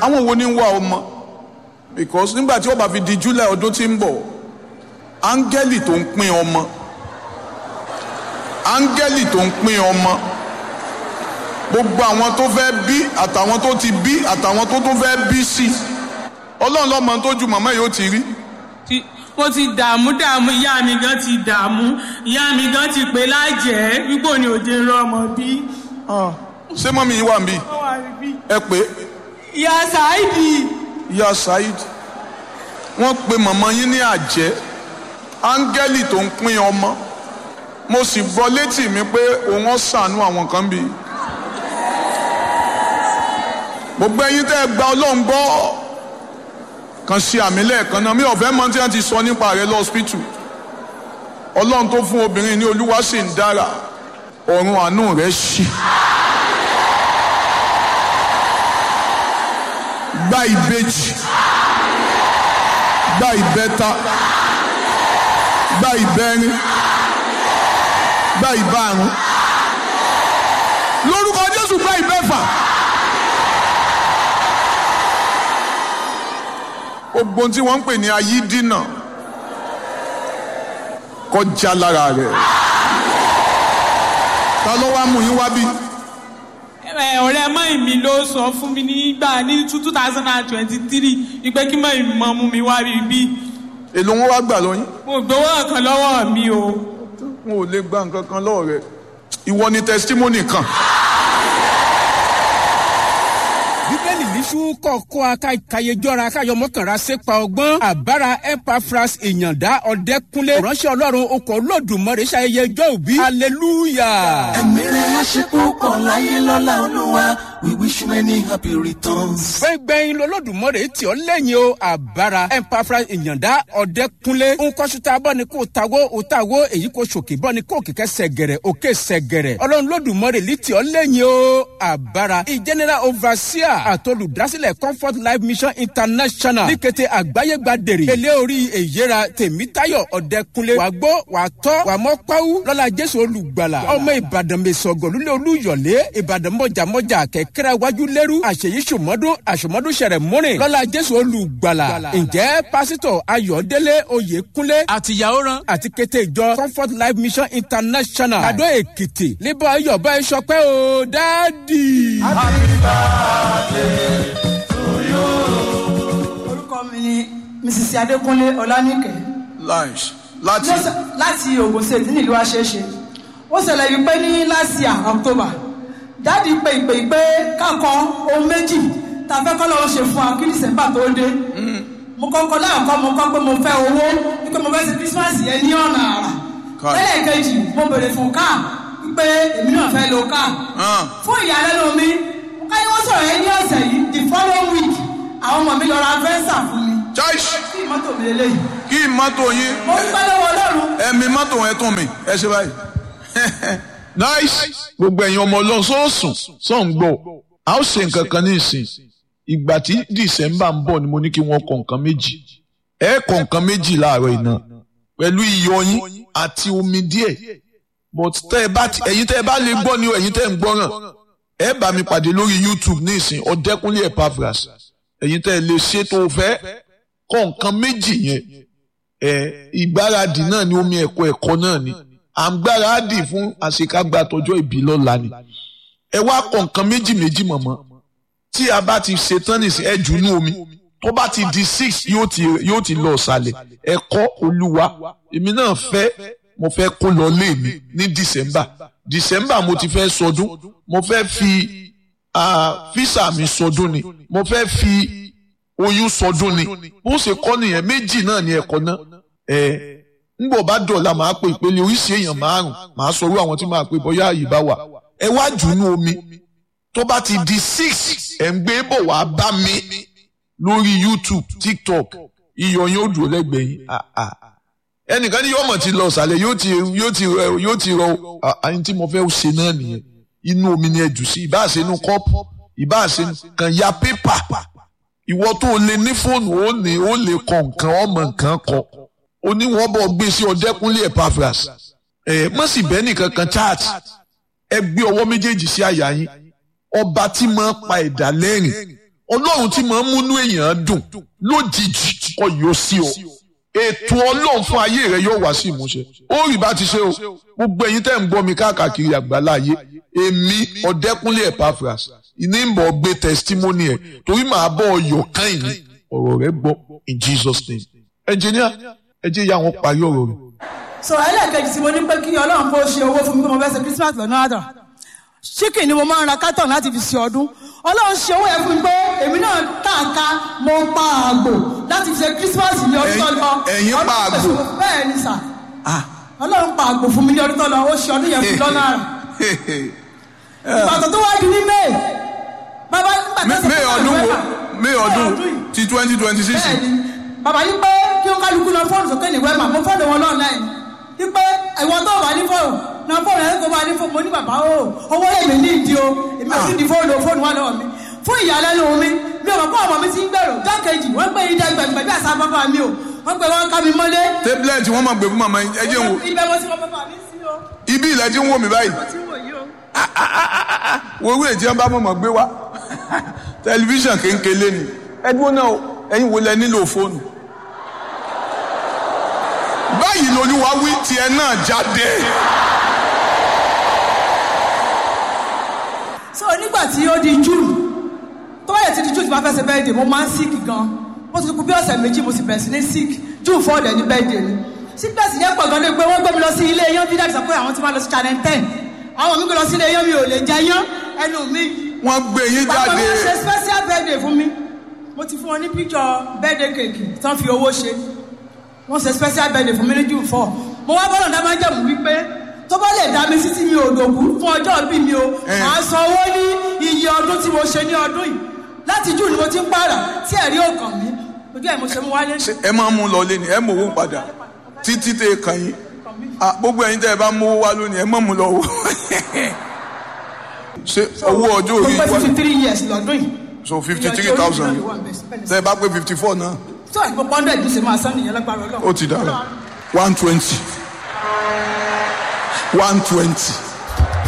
àwọn wo ni ń wá ọmọ because nígbà tí ó bá fi di july ọdún tí ń bọ̀ áńgẹ́lì tó ń pín ọmọ áńgẹ́lì tó ń pín ọmọ gbogbo àwọn tó fẹ́ bí àtàwọn tó ti bí àtàwọn tó tún fẹ́ bí sí ọlọ́run lọ́mọ tó ju màmá yìí ó ti rí Ti- mo ti dààmú dààmú ìyá mi gan ti dààmú ìyá mi gan ti pè lájẹ́ wípé òní òde ń rọ ọmọ bí. ṣé mọ́mí yìí wà níbí ó wà níbí. ẹ pé ìyá Saidi ìyá saheed wọ́n pe màmá yín ní àjẹ́ áńgẹ́lì tó ń pín ọmọ mo sì gbọ́ létí mi pé òun ó ṣàánú àwọn kan bí gbogbo ẹ̀yin tẹ́ ẹ gba ọlọ́run gbọ́ kan ṣe àmì lẹ́ẹ̀kan náà mi ò fẹ́ mọ̀ tí wọ́n ti sọ nípa rẹ̀ lọ́sípítù ọlọ́run tó fún obìnrin ní olúwa sì ń dára ọ̀run àánú rẹ̀ ṣí. gba ìbejì gba ìbẹta gba ìbẹrin gba ìbárun lórúkọ jésù gba ìbẹfà gbogbo ohun tí wọ́n ń pè ní ayídínà kọjá lára rẹ̀ ta ló wá mú yín wá bí ẹ, ọ̀rẹ́ mọ́ì mi ló sọ fún mi nígbà ní two thousand and twenty three ìpè kí mọ́ì mi mọ́ mú mi wá rí bí. èlò wọn wá gbà lọ́yìn mo gbowó kan lọ́wọ́ mi o. wọn ò lè gba nǹkan kan lọ́wọ́ rẹ̀ ìwọ ni testimony kan. bíbélì níṣu kọ̀ọ̀kọ́ akayejọ́ra káyọmọ́kànra sépa ọgbọ́n àbára epaphras ìyàndá ọ̀dẹ́kúnlé ránṣẹ́ ọlọ́run okọ̀ olódùmarè ṣayẹyẹ ọjọ́ òbí hallelujah. ẹ̀mí rẹ̀ á ṣe púpọ̀ láyé lọ́la olúwa we wish you many happy returns. gbẹ̀ngbẹ̀yìn lọ́lọ́dùmarè tí ó lẹ́yìn o àbára epaphras ìyàndá ọ̀dẹ́kúnlé nkọ́sùtà bọ́ni kò tawó òtawó èyí kò sòkè bọ́ni kò kìkẹ́ sẹ̀gẹ̀rẹ̀ òkè sẹ̀gẹ̀rẹ̀ ọlọ́run lọ́dùmarè lì tí ó lẹ́yìn o àbára ìjẹ́nẹ́rà overseer àtolùdásílẹ̀ comfort life mission international ní kété àgbáyé gba dèrè èlé orí èyíra tèmítayọ̀ ọ̀dẹ́kunlé wà gbọ́ wà tọ́ wà mọ́ pàwú lọ́la jésù olùgbàlà ọmọ ìbàdàn mẹ́sọ̀gọ̀ lulẹ̀ olúyọ̀lé ìbàdàn mọ̀jàmọ́jà kẹ̀kẹ́rẹ́ wájú lẹ́rú àṣeyí sòmọ́dún àṣomọ́dún sẹ̀rẹ̀ múrin lọ́la jésù olùgbàlà ǹjẹ́ pásítọ̀ ayọ̀délé oyèkúnlé àtìyàwó ran àti kété ìjọ comfort life mission international àdó èkìtì níbọ̀ ayọ̀bọ̀ ẹ̀ sọpẹ́ o dáàdì. orúkọ mi ni mrs adékúnlé ọlánìkẹ lunch láti Ló ṣe- láti ogun state nílùú àṣeṣe ó ṣẹlẹ̀ wípé ní last year october dáàdi pé ìpè ìpè kákọ ohun méjì tá a fẹ́ kọ́ lọ́wọ́ ṣe fún wa kí december tó dé mo kọ́kọ́ láàkọ́ mo kọ́ pé mo fẹ́ owó wípé mo fẹ́ ṣe christmas yẹn ní ọ̀nà àrà Káà. lẹ́lẹ̀kejì mo bèrè fún káà wípé èmi náà fẹ́ lo káà hàn fún ìyàlẹ́nu mi káyọ̀ wọ́n sọ̀rọ̀ yẹn ní ọ̀sẹ̀ yìí the following week àwọn ọmọ mi lọ ra fẹ́ǹsà fún mi church kí mọ́tò mi lélẹ́yìí kí mọ́tò yín mo dúpẹ́ lọ́wọ́ ọlọ́run ẹ̀mí mọ́tò ẹ̀ tún mi ẹ ṣe báyìí. nice gbogbo ẹ̀yin ọmọ ọlọ́run sọ́ọ̀sùn sọ́ọ̀n gbọ́ a ó ṣe nǹkan kan ní ìsìn ìgbà tí december ń bọ̀ ni mo ní kí wọ́n kọ nǹkan méjì ẹ kọ nǹkan méjì láàárọ̀ iná pẹ̀lú iyọ̀ yín àti omi díẹ̀ but tẹ́ ẹ bá ti ẹ̀yin tẹ́ ẹ bá lè gbọ́ ni o ẹ̀yin tẹ́ ẹ ń gbọ́ràn ẹ bá mi pàdé lórí youtube ní ìsìn ọ̀dẹ́kúnlé epaphras ẹ̀yin tẹ́ ẹ lè ṣe tó o fẹ́ kọ nǹkan méjì yẹn ẹ ìgbáradì náà ni omi ẹ̀kọ́ ẹ̀kọ́ náà ni à ń gbáradì fún àṣekágbá tọjọ́ ìbí lọ́la ni ẹ wá kọ nǹkan méjì méjì mọ̀mọ́ tí a bá ti ṣetán nìsín ẹ jù nú omi tó bá ti di six yóò ti yóò ti lọ ọ̀sàlẹ̀ ẹ̀kọ́ olúwa èmi náà fẹ́ mo fẹ́ kó lọ lé mi ní december december mo ti fẹ́ sọdún mo fẹ́ fi ah, físà mi sọdún ni mo fẹ́ fi oyún sọdún ni bó ṣe kọ́ nìyẹn méjì náà ni ẹ̀kọ́ náà ẹ̀ ńgbọ̀ bá dọ̀la màá pe ìpele oríṣi èèyàn márùn màá sọ̀rọ̀ àwọn tí màá pe bóyá àyè bá wà ẹ wá jù ú nú omi tó bá ti di six ẹ̀ ń gbé bọ̀ wá bá mi lórí youtube tiktok iyọ̀ yín ó dúró lẹ́gbẹ̀ẹ́ yín Ah, ah. ẹnìkan ní yọ̀mọ̀ ti lọ sàlẹ̀ yóò ti yóò ti rọ yóò ti rọ àyìn tí mo fẹ́ ṣe náà nìyẹn inú omi ni ẹ jù sí ìbáà ṣe inú kọ́ọ̀pù ìbáà ṣe kàn ya pépà ìwọ tó o lè ní fóònù ó ní ó lè kọ nǹkan ọmọ nǹkan kọ ó ní wọ́n bọ̀ gbé sí ọdẹkùnlé epaphras ẹ má sì bẹ́ẹ̀ nìkan kan chat ẹ gbé ọwọ́ méjèèjì sí àyà yín ọba tí máa pa ẹ̀dá lẹ́rìn ọlọ́run tí máa ń múnú èèyàn dùn lójijì kọ yóò sí o ètò ọlọ́run fún ayé rẹ yóò wá sí ìmúṣẹ ó rí bá ti ṣe o gbogbo ẹ̀yin tẹ́ ń gbọ́ mi káàkiri àgbáláyé èmi ọ̀dẹ́kúnlé Epaphras ìní ń bọ̀ gbé testimony ẹ̀ torí màá bọ̀ ọyọ̀ kan ìní ọ̀rọ̀ rẹ gbọ́ in Jesus name engineer ẹ jẹ́ ìyá wọn parí ọ̀rọ̀ rẹ̀. so ẹlẹ́ẹ̀kejì tí mo ní pé kí ọlọ́run kó ṣe owó fún mi pé mo fẹ́ ṣe christmas lọ́nà àdà chicken ni mo máa ń ra carton láti fi ṣe ọdún ọlọ́run ṣe owó yẹn fún mi pé èmi náà káàká mo pa àgbò láti fi ṣe christmas ní ọdún tó lọ Ẹ̀yin pa Ọdún àgbò? pèsè- bẹ́ẹ̀ ni sà ọlọ́run pa àgbò fún mi ní ọdún tó lọ ó ṣe ọdún yẹn fún mi lọ́nà àrà ìbàdàn tó wáá di ní may bàbá nígbà tó ṣe May fún ọdún wo November, May ọdún yìí ti twenty twenty six bẹ́ẹ̀ni bàbá yìí pé kí ó kálukú lọ fóònù sókè ní wẹ́mà mo fóònù wọn náà láì ní pé ìwọ tó wà ní fóònù náà fóònù ẹ̀ kó máa ní fóònù mo ní bàbá o owó èmi ní ìdí o èmi ò sì di fóònù o fóònù wà lọ́wọ́ mi fún ìyàlẹ́nu mi mi ò mọ̀ pé ọmọ mi ti ń gbèrò jákèjì wọ́n gbé ìdá ìgbàgbẹ́ bí àṣà bàbá mi o wọ́n gbé wọn ká mi mọ́lé tablet wọn máa gbé fún màmá ẹ jẹ́ n wò ibẹ̀ mo ti mọ bàbá mi sí o ibi ilẹ̀ tí ń wò mí báyìí mo ti wò yí o. wo owó èjì ẹ bá mọ̀mọ́ gbé wá tẹlifíṣàn kéńkélé ni ẹ dúró náà o, ẹ̀yin wo lẹ nílò fóònù. báyìí lolúwa wí tiẹ̀ náà jáde. so nígbà tí ó di june tó bá yẹ ti di june tí wọ́n fẹ́ ṣe bẹ́ẹ̀dẹ̀ mo máa ń sick gan mo ti kú bí ọ̀sẹ̀ méjì mo sì bẹ̀rẹ̀ sí ní sick june four dẹ̀ ní bẹ́ẹ̀dẹ̀ ni sickness yẹn pọ̀ gan ni pé wọ́n gbé mi lọ sí ilé yán bí dáàbì sọ pé àwọn ti máa lọ sí channel ten àwọn mi gbé lọ sí ilé yán mi ò lè jẹ yán ẹnu mi wọ́n gbé yín bàbá jáde. mi ṣe special birthday fún mi mo ti fún wọn ní picture birthday cake tí wọ́n fi owó ṣe wọ́n ṣe special birthday fún mi ní june four mo wá bọ́lọ̀ dá máa ń jẹ̀mú wípé tó bá lè dá mi sí tí mi ò dòkú fún ọjọ́ bí mi o Eh. màá san owó ní iye ọdún tí mo ṣe ní ọdún yìí láti june ni mo ti ń pààrà tí ẹ̀rí ò kàn mí ojú ẹ̀ mo ṣe mú wálé Ṣé ẹ máa mú lọ lé ni ẹ mọ owó padà títí tẹ ẹ kàn yín Ah, gbogbo ẹ̀yin tẹ ẹ bá mú owó wá lónìí ẹ mọ mú lọ wò. ṣé owó ọjọ́ mo orí pé wá fifty three years lọ́dún yìí so fifty three thousand tẹ ẹ bá pé fifty four náà tó àgbẹ̀ pọ́ndẹ̀ ní ṣe máa san nìyẹn lágbára ọlọ́run ó ti dára one twenty one twenty